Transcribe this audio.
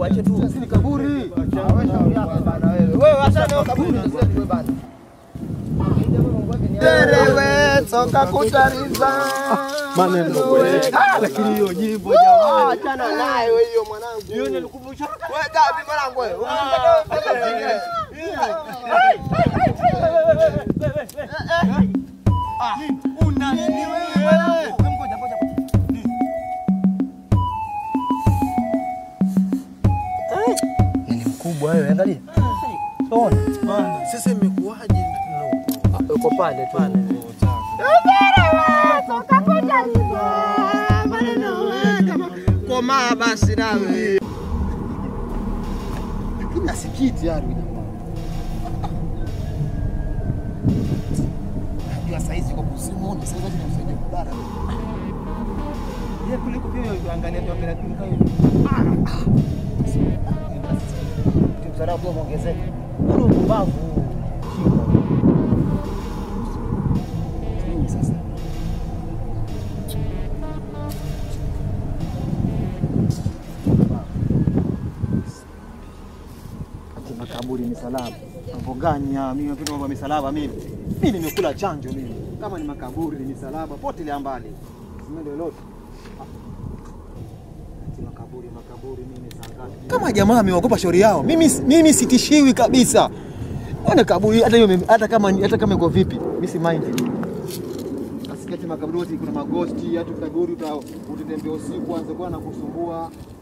wache tu. Sisi ni kaburi. Wewe acha na kaburi zetu bana. Terewe toka kutariza. Maneno wewe. Ah, lakini hiyo nyimbo Ah, jamani. achana nayo hiyo mwanangu. Hiyo nilikumbusha. Wewe gapi mwanangu wewe? Una nini wewe? Ngoja ngoja. Ni mkubwa wewe, angalia. Ona. Bana, sasa imekuwaje? Uko pale tu. Komaa basi nawe. Lakini asikiti yani jamaa. Najua saizi kwa kusimona, sasa lazima usaidie kulala. Ye kuliko pia uangalia tu angalia tu kayo. Msarabu muongezeke. Ule upumbavu. Nini sasa? Ati makaburi misalaba. Mambo gani ya mimi napenda mambo ya misalaba mimi. Mimi nimekula chanjo mimi. Kama ni makaburi ni misalaba potelea mbali. Simeende lolote. Ati makaburi makaburi mimi saa ngapi? Kama jamaa ameogopa shauri yao. Mimi mimi sitishiwi kabisa. Ona kaburi hata hiyo hata kama hata kama iko vipi, mimi si mind. Asikati makaburi wote kuna magosti, hata kaburi uta- utatembea usiku anze kuwa na kusumbua.